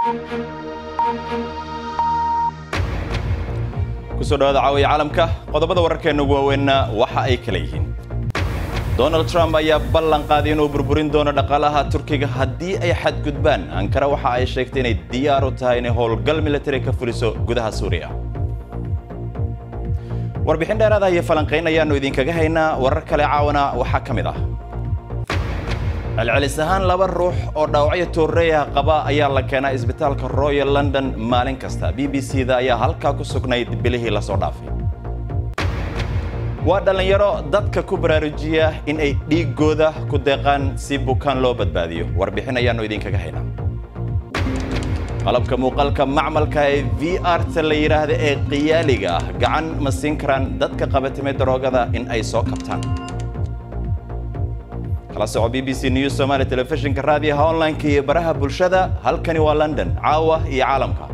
kusoo dhawaada caawiya caalamka qodobada wararkeena ugu waaweynna waxa ay kala yihiin donald trump ayaa ballan qaaday inuu burburin doono dhaqaalaha turkiga haddii ay xadgudbaan ankara waxa ay sheegtay inay diyaar u tahay inay howlgal militari ka fuliso gudaha suuriya warbixin dheeraada iyo falanqayn ayaannu idinkaga haynaa warar kale caawana waxaa ka mid ah celcelis ahaan laba ruux oo dhaawacyo tooreeyaha qaba ayaa la keenaa isbitaalka royal london maalin kasta b b c da ayaa halkaa ku sugnayd bilihii lasoo dhaafay waa dhallinyaro dadka ku baraarujiya in ay dhiiggooda ku deeqaan si bukaan loo badbaadiyo warbixin ayaannu idinkaga haynaa qalabka muuqaalka macmalka ee v r ta la yidhaahda ee qiyaaliga ah gacan ma siin karaan dadka qabatimay daroogada in ay soo kabtaan kala soco b b c news somaali telefishinka raadiyaha online-ka iyo baraha bulshada halkani waa london caawa iyo caalamka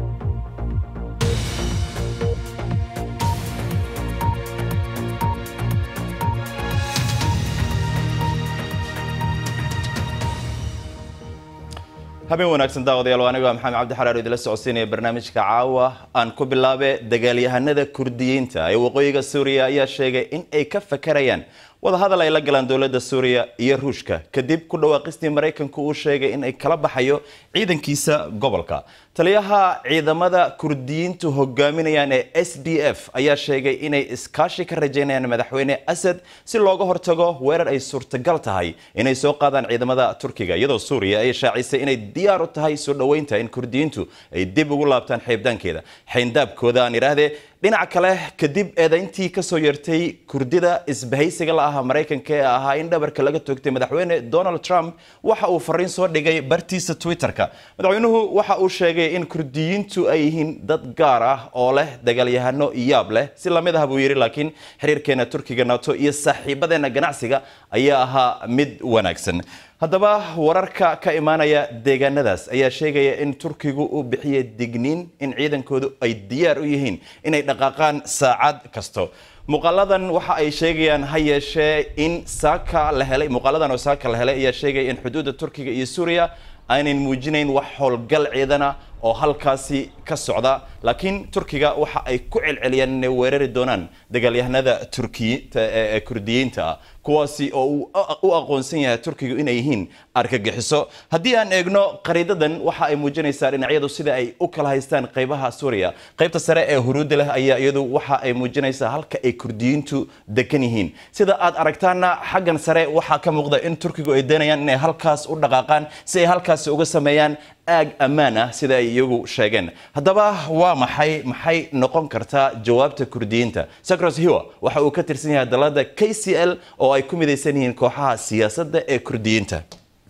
habeen wanaagsan daawadayaal waa anigo maxamed cabdi xaraar idila socodsiinaya barnaamijka caawa aan ku bilaabe dagaalyahanada kurdiyiinta ee waqooyiga suuriya ayaa sheegay in ay ka fakarayaan wadahadal ay la galaan dowladda suuriya iyo ruushka kadib ku dhawaaqistii maraykanku uu sheegay in ay kala baxayo ciidankiisa gobolka taliyaha ciidamada kurdiyiintu hogaaminayaan ee s d f ayaa sheegay inay iskaashi ka rajaynayaan madaxweyne asad si looga hortago weerar ay suurtagal tahay inay soo qaadaan ciidamada turkiga iyadoo suuriya ay shaacisay inay diyaar u tahay soo dhoweynta in kurdiyiintu ay dib ugu laabtaan xeybdaankeeda xayndaabkooda aan idhaahdee dhinaca kale kadib eedayntii kasoo yeertay kurdida isbahaysiga la aha maraykanka ee ahaa in dhabarka laga toogtay madaxweyne donald trump waxa uu fariin soo dhigay bartiisa twitter-ka madaxweynuhu waxa uu sheegay in kurdiyiintu ay yihiin dad gaar ah oo leh dagaalyahano yaab leh si lamid ah buu yidhi laakiin xiriirkeena turkiga nato iyo saaxiibadeena ganacsiga ayaa ahaa mid wanaagsan haddaba wararka ka imaanaya deegaanadaas ayaa sheegaya in turkigu uu bixiyay digniin in ciidankoodu ay diyaar u yihiin inay dhaqaaqaan saacad kasto muuqaaladan waxa ay sheegayaan ha yeeshee in saaka la helay muuqaaladan oo saaka la helay ayaa sheegaya in xuduudda turkiga iyo suuriya aynan muujinayn wax howlgal ciidana oo halkaasi ka socda laakiin turkiga waxa ay ku celceliyaan inay weerari doonaan dagaalyahanada turkiye kurdiyiinta ah kuwaasi oo uu u aqoonsan yahay turkigu inay yihiin argagixiso haddii aan eegno qariidadan waxa ay muujinaysaa dhinacyadu sida ay u kala haystaan qaybaha suuriya qaybta sare ee huruudda leh ayaa iyadu waxa ay muujinaysaa halka ay kurdiyiintu degan yihiin sida aad aragtaana xaggan sare waxaa ka muuqda in turkigu ay doonayaan inay halkaas u dhaqaaqaan si ay halkaasi uga sameeyaan aag ammaan ah sida ay iyagu sheegeen haddaba waa maxay maxay noqon kartaa jawaabta kurdiyiinta sacros hiwa waxa uu ka tirsan yahay dalada k c l oo ay ku midaysan yihiin kooxaha siyaasadda ee kurdiyiinta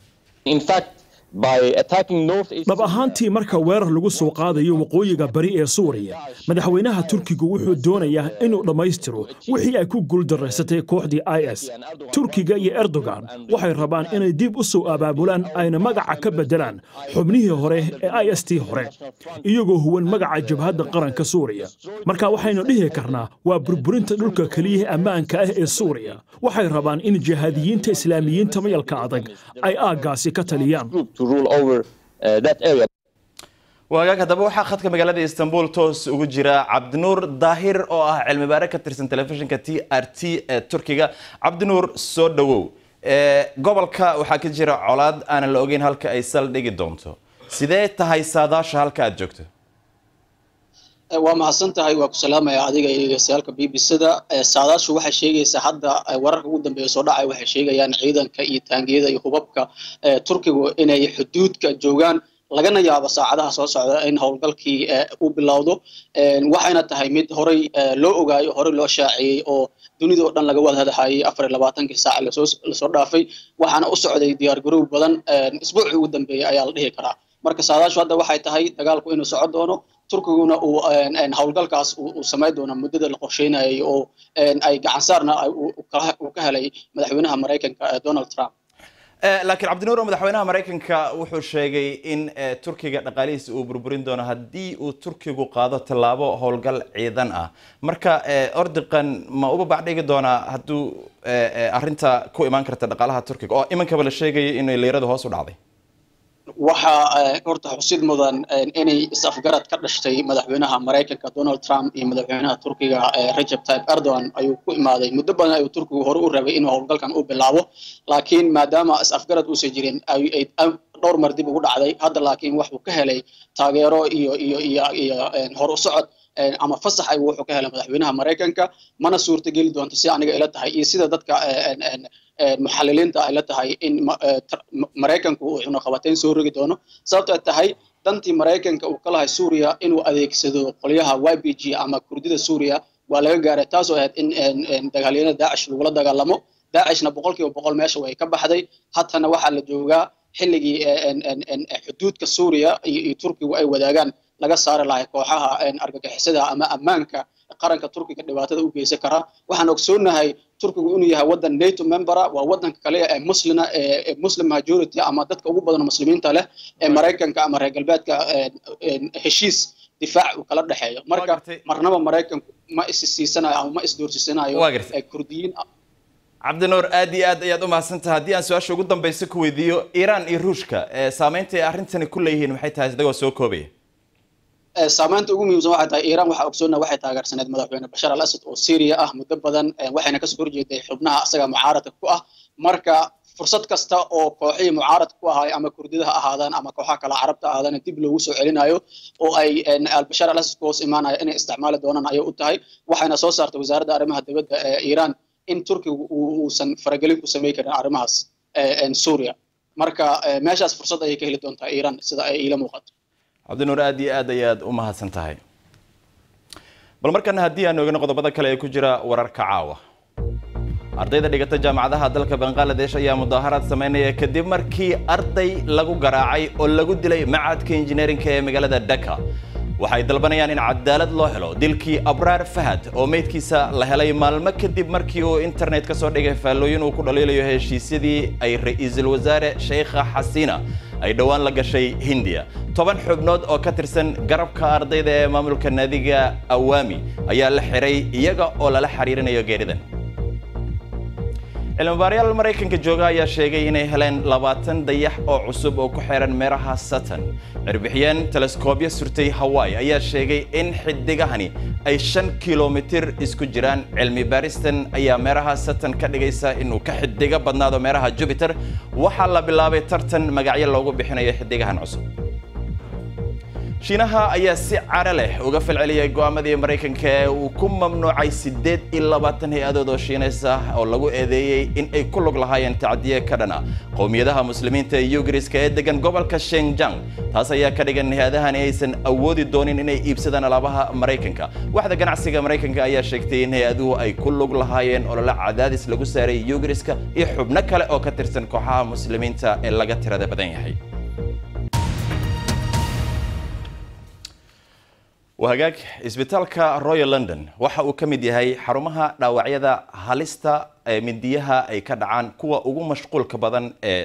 dhab ahaantii marka weerar lagu soo qaadayo waqooyiga bari ee suuriya madaxweynaha turkigu wuxuu doonayaa inuu dhammaystiro wixii ay ku guuldaraysatay kooxdii i s turkiga iyo erdogan waxay rabaan inay dib u soo abaabulaan ayna magaca ka beddelaan xubnihii hore ee i s t hore iyagoo huwan magaca jabhadda qaranka suuriya marka waxaynu dhihi karnaa waa burburinta dhulka keliyaha ammaanka ah ee suuriya waxay rabaan in jihaadiyiinta islaamiyiinta mayalka adag ay aaggaasi ka taliyaan waagaag haddaba waxaa khadka magaalada istanbul toos ugu jira cabdinuur daahir oo ah cilmi baare ka tirsan telefishinka t r t ee turkiga cabdinuur soo dhowow gobolka waxaa ka jira colaad aanan la ogeyn halka ay saldhigi doonto sidee tahay saadaasha halka aad joogto waa mahadsan tahay waa ku salaamaya adiga iyo degeystayaalka b b c-da saadaashu waxay sheegaysaa hadda wararka ugu dambeeya soo dhacay waxay sheegayaan ciidanka iyo taangiyada iyo hubabka turkigu inay xuduudka joogaan lagana yaabo saacadaha soo socda in howlgalkii uu bilowdo waxayna tahay mid horay loo ogaayo horey loo shaaciyey oo dunida oo dhan laga wada hadahayay afar iyo labaatankii saac lasoo dhaafay waxaana u socday diyaar garow badan isbuucii ugu dambeeyey ayaa la dhihi karaa marka saadaashu hadda waxay tahay dagaalku inuu soco doono turkiguna uu howlgalkaas uu samayn doono muddada la qorsheynayay oo ay gacansaarna uu ka helay madaxweynaha maraykanka donald trump laakiin cabdinuur madaxweynaha maraykanka wuxuu sheegay in turkiga dhaqaalihiisa uu burburin doono haddii uu turkigu qaado tallaabo howlgal ciidan ah marka ordiqan ma uba bacdhigi doonaa hadduu arinta ku imaan karta dhaqaalaha turkiga oo imankaba la sheegaya in liirada hoos u dhacday waxaa horta xusid mudan inay is-afgarad ka dhashtay madaxweynaha maraykanka donald trump iyo madaxweynaha turkiga rajab tayyip erdogan ayuu ku imaaday muddo badan ayuu turkigu hore u rabay inuu howlgalkan u bilaabo laakiin maadaama is-afgarad uusan jirin dhowr mar dib ugu dhacday hadda laakiin wuxuu ka helay taageero iyo iyo iyo iyo hor u socod ama fasax ayuu wuxuu ka helay madaxweynaha maraykanka mana suurtageli doonto si aniga ila tahay iyo sida dadka muxaliliinta ay la tahay in maraykanku uu cunaqabateyn soo rogi doono sababtoo tahay dantii maraykanka uu ka lahay suuriya inuu adeegsado qolyaha y b g ama kurdida suuriya waa laga gaaray taasoo ahayd in dagaalyanada daacish lagula dagaalamo daacishna boqol kiiba boqol meesha way ka baxday hatana waxaa la joogaa xilligii xuduudka suuriya iyo turkigu ay wadaagaan laga saari lahay kooxaha argagixisada ama ammaanka qaranka turkiga dhibaatada u geysan kara waxaan ogsoonahay turkigu inuu yahay wadan nato membera waa wadanka kale ee muslina ee muslim majority ama dadka ugu badan muslimiinta leh ee maraykanka ama reer galbeedka heshiis difaac uu kala dhexeeyo marka marnaba maraykanku ma is siisanayo ama ma isdoorsisanayo kurdiyiin cabdinuur aad iyo aad ayaad u mahadsantaha haddii aan su-aasha ugu dambaysa ku weydiiyo iiraan iyo ruushka saameynta ay arrintani ku leeyihiin maxay tahay isagoo soo koobaya saamaynta ugu muhiimsan waxay tahay iiraan waxaa ogsoonna waxay taageersaneed madaxweyne bashar al asad oo syria ah muddo badan waxayna kasoo horjeeday xubnaha asaga mucaaradka ku ah marka fursad kasta oo kooxihii mucaaradka ku ahaay ama kurdida ha ahaadaan ama kooxaha kale carabta ahaadaan dib loogu soo celinayo oo ay albashar al asad ku hoos imaanayo inay isticmaali doonaan ayay u tahay waxayna soo saartay wasaaradda arrimaha dibadda ee iiraan in turkigu uusan faragelin ku samayn karin arrimahaas suuriya marka meeshaas fursad ayay ka heli doontaa iiraan sida ay iila muuqato cabdinuur aad iyo aad ayaad u mahadsan tahay bal markana haddii aan oogano qodobada kale ee ku jira wararka caawa ardayda dhigata jaamacadaha dalka bangaladesh ayaa mudaaharaad sameynaya kadib markii arday lagu garaacay oo lagu dilay macadka injineerinka ee magaalada dhaka waxay dalbanayaan in cadaalad loo helo dilkii abraar fahad oo meydkiisa la helay maalmo kadib markii uu internet ka soo dhigay faallooyin uu ku dhaliilayo heshiisyadii ay ra-iisul wasaare sheikha xasiina ay dhowaan la gashay hindiya toban xubnood oo ka tirsan garabka ardayda ee maamulka naadiga awaami ayaa la xiray iyaga oo lala xiriirinayo geeridan cilmibaarayaal maraykanka jooga ayaa sheegay inay heleen labaatan dayax oo cusub oo ku xeeran meeraha saturn cirbixiyeen teleskoobyo surtay hawaii ayaa sheegay in xidigahani ay shan kilomitir isku jiraan cilmi baaristan ayaa meeraha saturn ka dhigaysa inuu ka xidigo badnaado meeraha jupiter waxaa la bilaabay tartan magacyo loogu bixinayo xidigahan cusub shiinaha ayaa si cara leh uga falceliyay go'aamadii maraykanka ee uu ku mamnuucay siddeed iyo labaatan hay-adood oo shiinays ah oo lagu eedeeyey in ay ku lug lahaayeen tacdiye ka dhan ah qowmiyadaha muslimiinta ee yugriska ee degan gobolka shenjang taas ayaa ka dhigan hay-adahani aysan awoodi doonin inay iibsadaan alaabaha maraykanka waxda ganacsiga maraykanka ayaa sheegtay in hay-aduhu ay ku lug lahaayeen olole cadaadis lagu saaray yugriska iyo xubno kale oo ka tirsan kooxaha muslimiinta ee laga tirada badan yahay wahagaag isbitaalka royal london waxa uu ka mid yahay xarumaha dhaawacyada halista ee mindiyaha ay ka dhacaan kuwa ugu mashquulka badan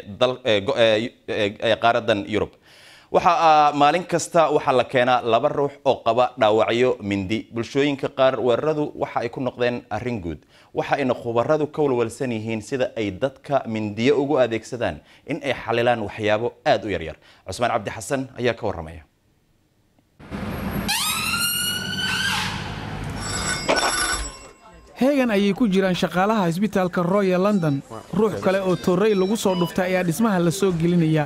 ee qaaradan yurub waxa maalin kasta waxaa la keenaa laba ruux oo qaba dhaawacyo mindi bulshooyinka qaar weeraradu waxa ay ku noqdeen arrin guud waxa ayna khubaradu ka walwalsan yihiin sida ay dadka mindiyo ugu adeegsadaan in ay xalilaan waxyaabo aada u yaryar cusmaan cabdi xasan ayaa ka warramaya heegan ayay ku jiraan shaqaalaha isbitaalka royal london ruux kale oo torrey lagu soo dhuftay ayaa dhismaha la soo gelinaya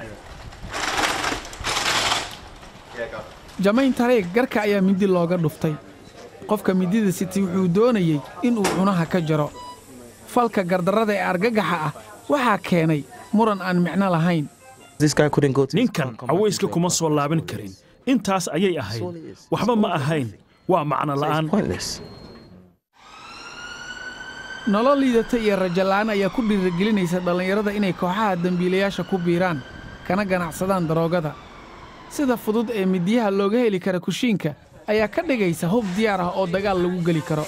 jamayn tareeg garka ayaa mindi looga dhuftay qofka mindida siti wuxuu doonayey inuu cunaha ka jaro falka gardarrada ee argagaxa ah waxaa keenay muran aan micno lahayn ninkan cawayska kuma soo laaban karin intaas ayay ahayd waxba ma ahayn waa macno la'aan nolol liidata iyo rajala'aan ayaa ku dhiirigelinaysa dhallinyarada inay kooxaha dembiilayaasha ku biiraan kana ganacsadaan daroogada sida fudud ee midiyaha looga heli kara kushiinka ayaa ka dhigaysa hub diyaar ah oo dagaal lagu geli karo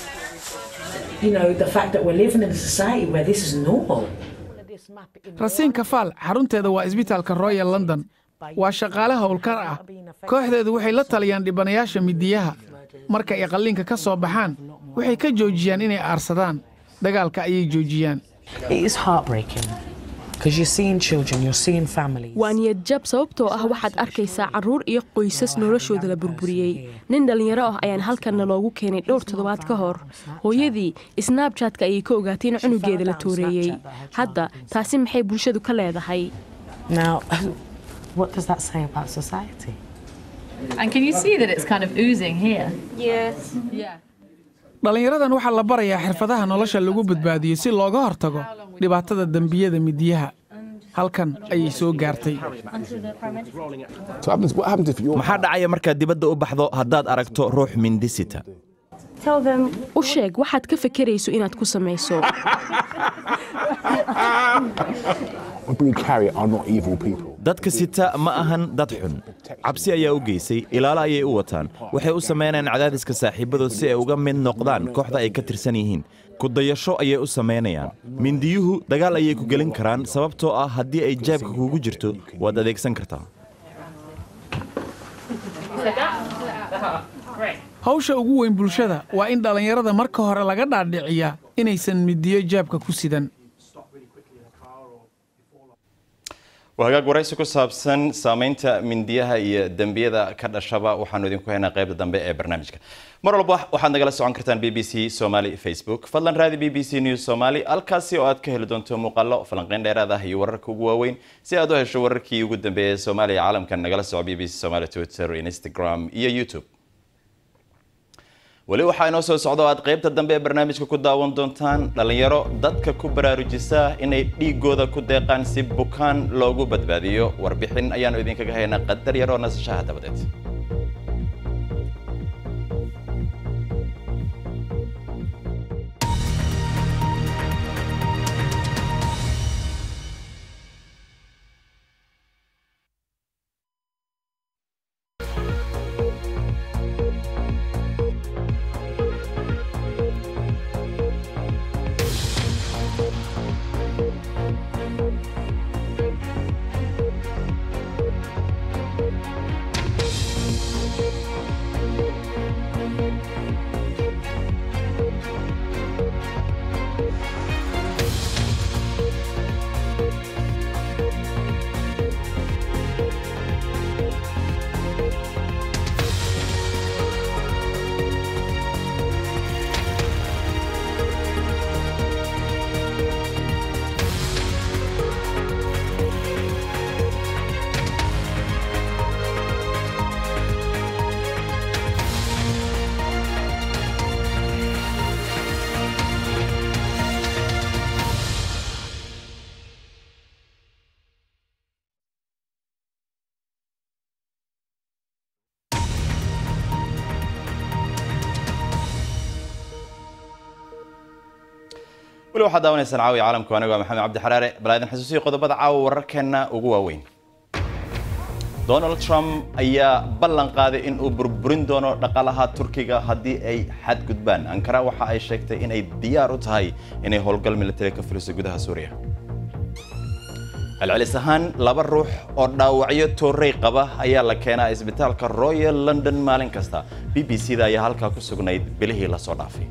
rasiinka faal xarunteeda waa isbitaalka royal london waa shaqaale howlkar ah kooxdeedu waxay la taliyaan dhibanayaasha midiyaha marka ay qalliinka ka soo baxaan waxay ka joojiyaan inay aarsadaan dagaalka ayay joojiyaan waa niyad jab sababtoo ah waxaad arkaysaa carruur iyo qoysas noloshooda la burburiyey nin dhallinyaro ah ayaan halkanna loogu keenay dhowr toddobaad ka hor hooyadii snabjatka ayay ka ogaatay in cunugeeda la tooreeyey hadda taasi maxay bulshadu ka leedahay dhallinyaradan waxaa la barayaa xirfadaha nolosha lagu badbaadiyo si looga hortago dhibaatada dembiyada midiyaha halkan ayay soo gaartay maxaa dhacaya markaad dibadda u baxdo haddaad aragto ruux mindisita u sheeg waxaad ka fekerayso inaad ku samayso dadka sita ma ahan dad xun cabsi ayaa u geysay ilaalo ayay u wataan waxay u samaynayaan cadaadiska saaxiibadood si ay uga mid noqdaan kooxda ay ka tirsan yihiin kudayasho ayay u samaynayaan mindiyuhu dagaal ayay ku gelin karaan sababtoo ah haddii ay jaabka kuugu jirto waad adeegsan kartaa hawsha ugu weyn bulshada waa in dhallinyarada marka hore laga dhaadhiciyaa inaysan midiyo jaabka ku sidan waa hagaag waraysi ku saabsan saamaynta mindiyaha iyo dembiyada ka dhashaba waxaanu idinku haynaa qaybta dambe ee barnaamijka mar walba waxaad nagala socon kartaan b b c somali facebook fadlan raadi b b c news somali halkaasi oo aad ka heli doonto muuqaalo falanqeyn dheeraad ah iyo wararka ugu waaweyn si aad u hesho wararkii ugu dambeeyay ee soomaaliya caalamka nagala soco b b c somali twitter instagram iyo youtube weli waxaa inoo soo socda oo aad qaybta dambe ee barnaamijka ku daawan doontaan dhallinyaro dadka ku baraarujisa inay dhiigooda ku deeqaan si bukaan loogu badbaadiyo warbixin ayaanu idinkaga haynaa qadar yaroo nasashaha dabadeed weli waxaad daawanaysaan caawiya caalamku anigo waa maxamed cabdi xaraare bal idin xasuusiyo qodobada caawa wararkeenna ugu waaweyn donald trump ayaa ballan qaaday in uu burburin doono dhaqaalaha turkiga haddii ay xadgudbaan ankara waxa ay sheegtay inay diyaar u tahay inay howlgal militari ka fuliso gudaha suuriya celcelis ahaan laba ruux oo dhaawacyo toorey qaba ayaa la keenaa isbitaalka royal london maalin kasta b b c da ayaa halkaa ku sugnayd bilihii lasoo dhaafay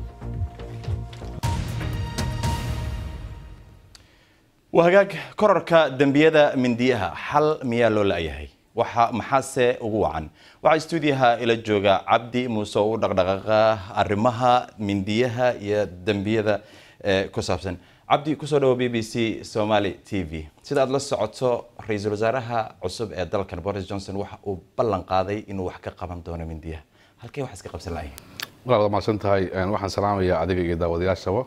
waa hagaag korarka dembiyada mindiyaha xal miyaa loo la'yahay waxa maxaase ugu wacan waxaa stuudiyaha ila jooga cabdi muuse oo u dhaqdhaqaaqa arrimaha mindiyaha iyo dembiyada ku saabsan cabdi kusoo dhawo b b c somali t v sida aad la socoto ra-iisul wasaaraha cusub ee dalkan boris johnson waxa uu ballan qaaday inuu wax ka qaban doono mindiyaha halkee wax iska qabsan lahayn waad mahadsan tahay waxaan salaamayaa adiga iyo daawadayaashaba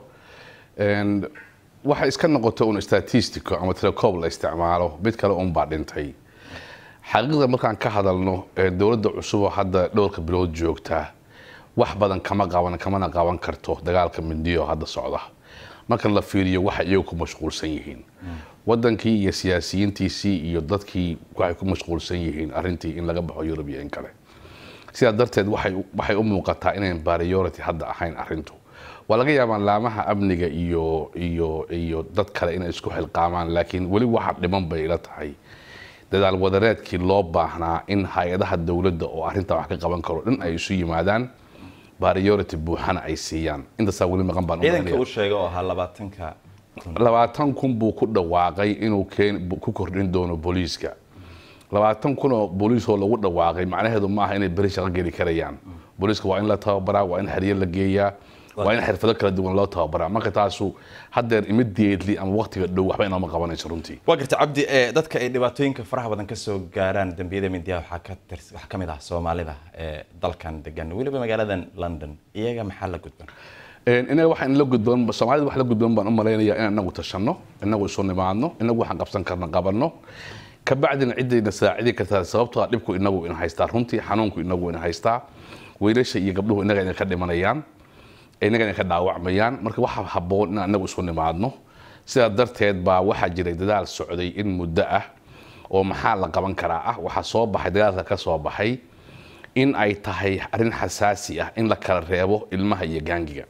waxay iska noqoto un statistico ama telecoob la isticmaalo mid kale unbaa dhintay xaqiiqda markaan ka hadalno dowladda cusuboo hadda dhowrka bilood joogta wax badan kama qaban kamana qaban karto dagaalka mindiyo hadda socda marka la fiiriyo waxay iyagu ku mashquulsan yihiin wadankii iyo siyaasiyiintiisii iyo dadkii waxay ku mashquulsan yihiin arintii in laga baxo yurub iyo in kale sidaa darteed waxay u muuqataa inayn priority hadda ahayn arintu waa laga yaabaa laamaha amniga iyo iyo iyo dad kale inay isku xilqaamaan laakiin weli waxa dhiman bay ila tahay dadaal wadareedkii loo baahnaa in hay-adaha dowladda oo arrintaa wax ka qaban karo dhan ay isu yimaadaan priority buuxana ay siiyaan intaasaa weli maqan baan ciidanka uu sheegay oo ahaa labaatanka labaatan kun buu ku dhawaaqay inuu keen ku kordhin doono booliiska labaatan kun oo booliis oo lagu dhawaaqay macnaheedu maaha inay beri shaqo geli karayaan booliiska waa in la tababaraa waa in xeryo la geeyaa waa in xirfado kala duwan loo tababaraa marka taasu haddeer immediately ama waqtiga dhow waxba inooma qabanayso runtii waa garta cabdi ee dadka ay dhibaatooyinka faraha badan ka soo gaaraan dembiyada mindiyaha waxaa ka tirs waxaa ka mid ah soomaalida ee dalkan degan weliba magaaladan london iyaga maxaa la gudban inaga waxaan la gudboon soomaalida wax la gudboon baan u malaynayaa inaan inagu tashanno inagu isu nimaadno inagu waxaan qabsan karna qabanno kabacdina ciddayna saacidi kartaa sababtoo dhibku inagu ina haystaa runtii xanuunku inagu ina haystaa wiilasha iyo gabdhuhu inaga ina ka dhimanayaan inaga ina ka dhaawacmayaan marka waxaa habboon inaan inagu isu nimaadno sidaa darteed baa waxaa jiray dadaal socday in muddo ah oo maxaa la qaban karaa ah waxaa soo baxay dagaalka ka soo baxay in ay tahay arrin xasaasi ah in la kala reebo ilmaha iyo gaangiga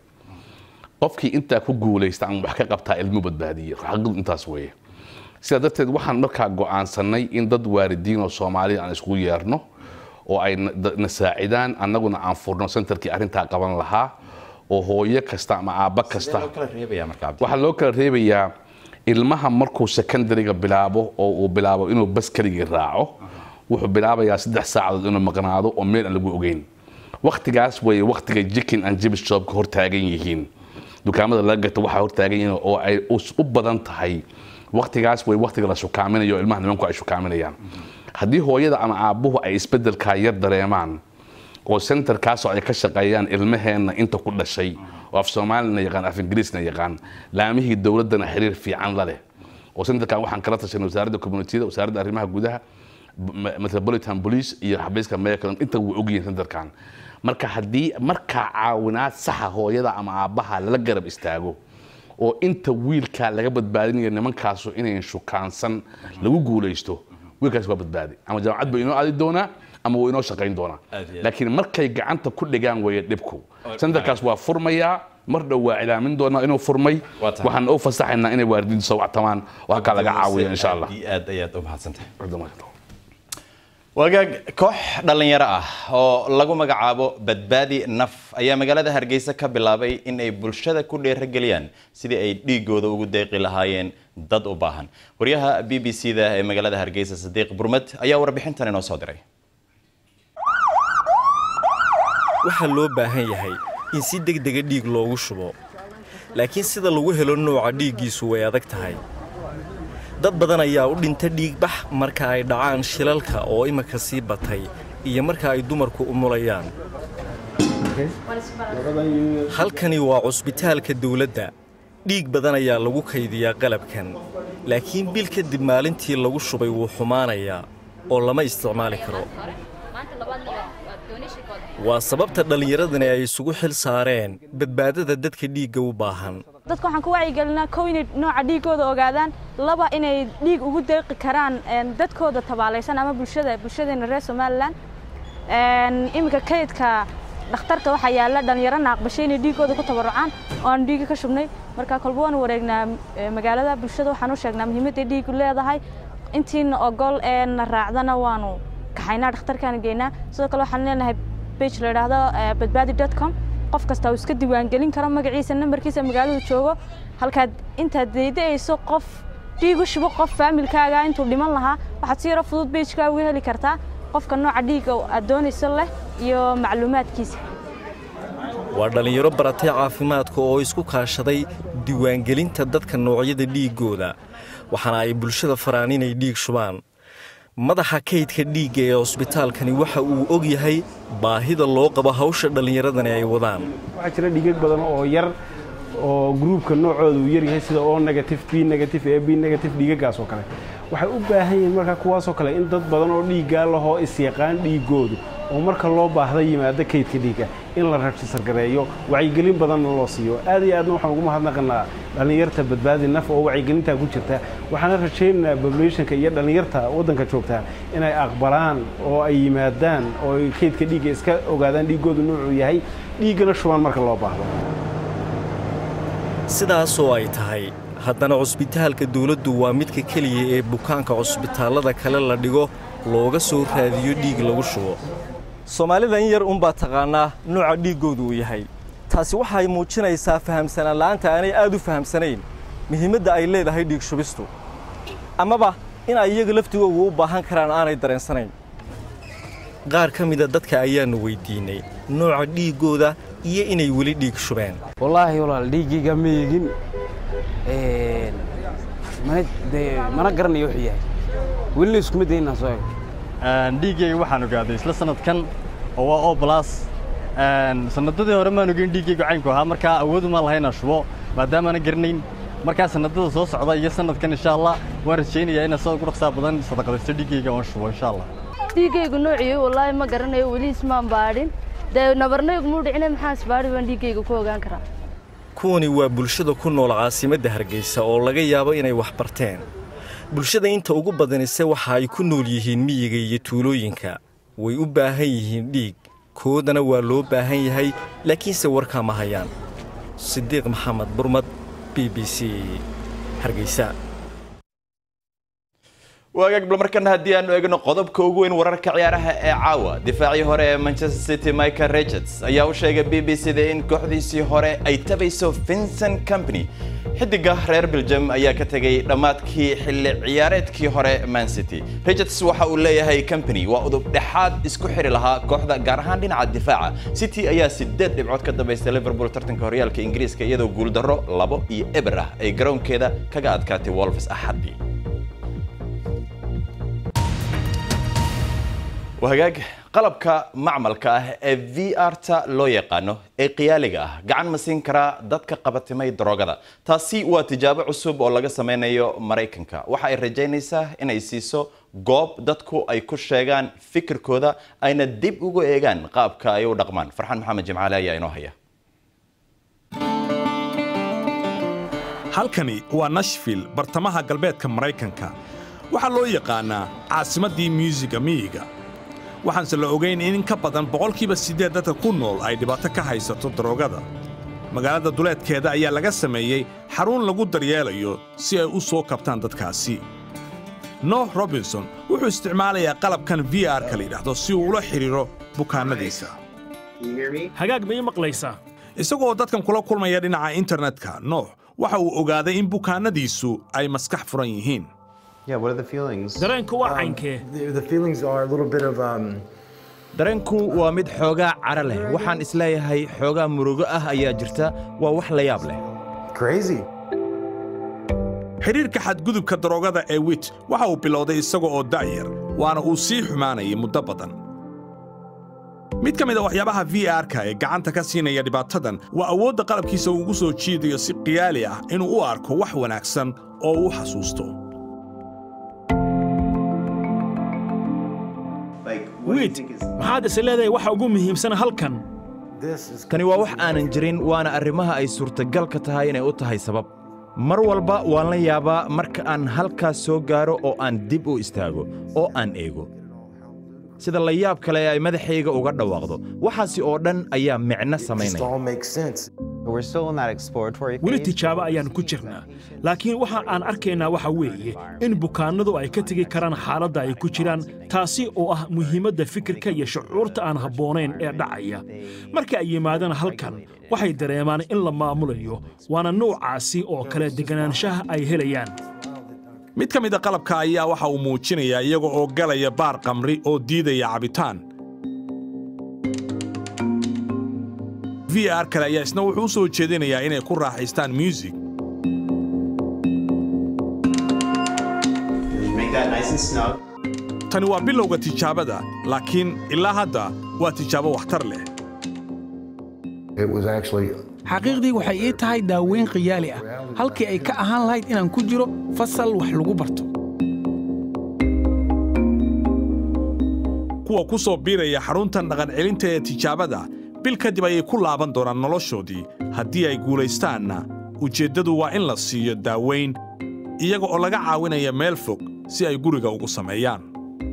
qofkii intaa ku guulaysta ama wax ka qabtaa ilmo badbaadiye xaqiiqdu intaas weeye sidaa darteed waxaan markaa go'aansanay in dad waalidiin oo soomaaliya aan iskugu yeerno oo ay na saacidaan annaguna aan furno centerkii arrintaa qaban lahaa oo hooyo kasta ama aabba kasta waxaa loo kala reebayaa ilmaha markuu secondariga bilaabo oo uu bilaabo inuu baskarigii raaco wuxuu bilaabayaa saddex saacadood inuu maqnaado oo meel aan lagu ogeyn waktigaas weeye waktiga jikin and jibs shopka hortaagan yihiin dukaamada laga gato waxaa hortaagan yihiin oo ay u badan tahay waktigaas way waktiga la shukaaminayo ilmaha nimanku ay shukaaminayaan haddii hooyada ama aabbuhu ay isbedelkaa yar dareemaan oo centerkaasoo ay ka shaqeeyaan ilmaheenna inta ku dhashay oo af soomaalina yaqaan af ingiriisna yaqaan laamihii dowladdana xiriir fiican la leh oo centerkan waxaan kala tashanay wasaaradda communitida wasaaradda arrimaha gudaha metropolitan police iyo xabiiska meyakalon inta way ogyihiin centerkan marka haddii markaa caawinaad saxa hooyada ama aabbaha lala garab istaago oo inta wiilkaa laga badbaadinayo nimankaasu inayn shukaansan lagu guulaysto wiilkaas waa badbaadi ama jaamacad buu inoo aadi doonaa ama wuu inoo shaqayn doonaa laakiin markay gacanta ku dhigaan weeye dhibku centerkaas waa furmayaa mar dhow waa cilaamin doonaa inuu furmay waxaan u fasaxaynaa inay waalidiintu soo wactamaan oo halkaa laga caawiyo insha allah aad ayaad u mahadsantahay wagaag koox dhallinyaro ah oo lagu magacaabo badbaadi naf ayaa magaalada hargeysa ka bilaabay in ay bulshada ku dheerageliyaan sidii ay dhiigooda ugu deeqi lahaayeen dad u baahan waryaha b b c da ee magaalada hargeysa sadiiq burmed ayaa warbixintan inoo soo diray waxaa loo baahan yahay in si degdega dhiig loogu shubo laakiin sida lagu helo nooca dhiiggiisu way adag tahay dad badan ayaa u dhinta dhiigbax marka ay dhacaan shilalka oo imika sii batay iyo marka ay dumarku umulayaan halkani waa cusbitaalka dawladda dhiig badan ayaa lagu kaydiyaa qalabkan laakiin bil kadib maalintii lagu shubay wuu xumaanayaa oo lama isticmaali karo waa sababta dhallinyaradani ay isugu xil saareen badbaadada dadka dhiigga u baahan dadka waxaan ku wacyigelinaa kow inay nooca dhiiggooda ogaadaan laba inay dhiig ugu deeqi karaan dadkooda tabaalaysan ama bulshada bulshadeena reer somalilan iminka kaydka dhakhtarka waxaa yaalla dhallinyaro naaqbashay inay dhiiggooda ku tabarucaan oo aan dhiigga ka shubnay marka kolba waanu wareegnaa magaalada bulshada waxaan u sheegnaa muhiimadday dhiiggu leedahay intiina ogol ee na raacdana waanu kaxaynaa dhakhtarkaan geynaa sidoo kale waxaan leenahay bage la yidhaahdo badbaadi dot com qof kasta uu iska diiwaangelin karo magaciisa nambarkiisa magaaladu joogo halkaad intaad deyda'ayso qof dhiig u shubo qof faamilkaaga intuu dhiman lahaa waxaad si yaro fudud bejkaa uga heli kartaa qofka nooca dhiigga aad doonayso leh iyo macluumaadkiisa waa dhallinyaro baratay caafimaadka oo isku kaashaday diiwaangelinta dadka noocyada dhiiggooda waxaana ay bulshada faraan inay dhiig shubaan madaxa kaydka dhiigga ee cusbitaalkani waxa uu og yahay baahida loo qabo hawsha dhallinyaradani ay wadaan waxaa jira dhiigag badan oo yar oo gruubka noocooda uu yaryahay sida o negative b negative a b negative dhiigagaas oo kale waxay u baahan yihiin markaa kuwaasoo kale in dad badan oo dhiiggaa lahoo isyaqaan dhiigoodu oo marka loo baahda yimaado kaydka dhiigga in la rajisargareeyo wacyigelin badanna loo siiyo aad iyo aadna waxaan ugu mahadnaqanaa dhallinyarta badbaadi naf oo wacyigelintaa ku jirta waxaana rajaynaynaa populationka iyo dhallinyarta waddanka joogtaa inay aqbalaan oo ay yimaadaan oo ay kaydka dhiigga iska ogaadaan dhiiggoodu nuucuu yahay dhiiggana shubaan marka loo baahdo sidaasoo ay tahay haddana cusbitaalka dawladdu waa midka keliya ee bukaanka cusbitaallada kale la dhigo looga soo raadiyo dhiig lagu shubo soomaalida in yar unbaa taqaannaa nooca dhiiggoodu uu yahay taasi waxay muujinaysaa fahamsanaan la'aanta aanay aad u fahamsanayn muhiimadda ay leedahay dhiig shubistu amaba in ay iyaga laftigooga u baahan karaan aanay dareensanayn qaar ka mida dadka ayaannu weyddiinnay nooca dhiiggooda iyo inay weli dhiig shubeen wallaahi walaal dhiiggayga ma eegin mana dee mana garanayo wuxuu yahay welina iskuma dayin inaan soo ego dhiiggayga waxaan ogaaday isla sanadkan oo waa o blas sanadadii hore maan ogeyn dhiiggayga caynku ahaa markaa awooduma laha inaan shubo maadaamaana garanayn markaa sanadada soo socda iyo sanadkan insha allah waan rajaynayaa inaan sida ugu dhaqsaa badan sadaqadaysto dhiiggayga oon shubo insha allah dhiiggaygu noociyo wallaahi ma garanayo weli ismaan baadhin dee nabarnaygumuu dhicina maxaan isbaadhi baan dhiiggayga ku ogaan karaa kuwani waa bulshada ku nool caasimadda hargeysa oo laga yaabo inay wax barteen bulshada inta ugu badanise waxa ay ku nool yihiin miyiga iyo tuulooyinka way u baahan yihiin dhiig koodana waa loo baahan yahay laakiinse warkaa ma hayaan sidiiq maxamed burmad b b c hargeysa waagaag bal markana haddii aanu eegno qodobka ugu weyn wararka ciyaaraha ee caawa difaacii hore ee manchester city michael richards ayaa u sheegay b b c da in kooxdiisii hore ay tabayso vincent company xidiga reer belgium ayaa ka tegay dhammaadkii xilli ciyaareedkii hore man city richards waxa uu leeyahay company waa udub dhexaad isku xiri lahaa kooxda gaar ahaan dhinaca difaaca city ayaa sideed dhibcood ka dambaystay liverpool tartanka horyaalka ingiriiska iyadoo guuldarro labo iyo eber ah ay garoonkeeda kaga adkaatay wolves axaddii wahagaag qalabka macmalka ah ee v r ta loo yaqaano ee qiyaaliga ah gacan ma siin karaa dadka qabatimay daroogada taasi waa tijaabo cusub oo laga sameynayo maraykanka waxa ay rajaynaysaa inay siiso goob dadku ay ku sheegaan fikirkooda ayna dib ugu eegaan qaabka ay u dhaqmaan farxaan maxamed jimcaale ayaa inoo haya halkani waa nashville bartamaha galbeedka maraykanka waxaa loo yaqaanaa caasimaddii myuusiga miyiga waxaanse la ogayn in in ka badan boqolkiiba siddeed dadka ku nool ay dhibaato ka haysato daroogada magaalada duleedkeeda ayaa laga sameeyey xarun lagu daryeelayo si ay u soo kabtaan dadkaasi nooh robinson wuxuu isticmaalayaa qalabkan v r-ka la yidhaahdo si uu ula xidhiiro bukaannadiisa hagaag ma ii maqlaysaa isagoo dadkan kula kulmaya dhinaca internetka nooh waxa uu ogaaday in bukaannadiisu ay maskax furan yihiin dareenku waa caynkee dareenku waa mid xoogaa cara leh waxaan isleeyahay xoogaa murugo ah ayaa jirta waa wax la yaab leh xidhiirka xadgudubka daroogada ee wit waxa uu bilowday isaga oo da'yar waana uu sii xumaanayay muddo badan mid ka mid a waxyaabaha v r-ka ee gacanta ka siinaya dhibaatadan waa awoodda qalabkiisa uu ugu soo jiidayo si qiyaali ah inuu u arko wax wanaagsan oo uu xasuusto wiid maxaad is leedahay waxa ugu muhiimsan halkan tani waa wax aanan jirin waana arrimaha ay suurtagalka tahay inay u tahay sabab mar walba waan la yaabaa marka aan halkaas soo gaaro oo aan dib u istaago oo aan eego sida la yaab kale ay madaxayga uga dhawaaqdo waxaasi oo dhan ayaa micno samaynaya weli tijaabo ayaan ku jirnaa laakiin waxa aan arkaynaa waxa weeye in bukaannadu ay ka tegi karaan xaaladda ay ku jiraan taasi oo ah muhiimadda fikirka iyo shucuurta aan habboonayn ee dhacaya marka ay yimaadaan halkan waxay dareemaan in la maamulayo waana nuucaasi oo kale deganaanshaha ay helayaan mid ka mid a qalabka ayaa waxa uu muujinayaa iyaga oo galaya baar qamri oo diidaya cabitaan v r kale ayaa isna wuxuu u soo jeedinayaa inay ku raaxaystaan muusig tani waa bilowga tijaabada laakiin ilaa hadda waa tijaabo waxtar leh xaqiiqdii waxay ii tahay daaweyn khiyaali ah halkii ay ka ahaan lahayd inaan ku jiro fasal wax lagu barto kuwa ku soo biiraya xaruntan dhaqancelinta ee tijaabada bil kadib ayay ku laaban doonaan noloshoodii haddii ay guulaystaanna ujeeddadu waa in la siiyo daaweyn iyaga oo laga caawinaya meel fog si ay guriga ugu sameeyaan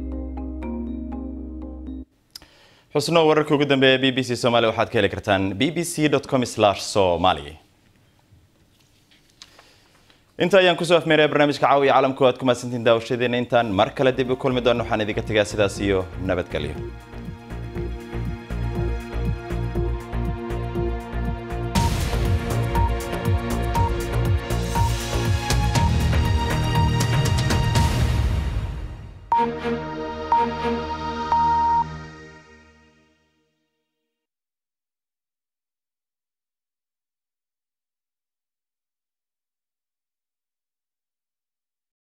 xusno wararka ugu dambeeya b b c somalia waxaad ka heli kartaan b b c com somali inta ayaan kusoo afmeeraya barnaamijka caawiya caalamku aad ku mahadsantiin daawashadeena intaan mar kale dib u kulmi doono waxaan idinka tegaa sidaas iyo nabadgelyo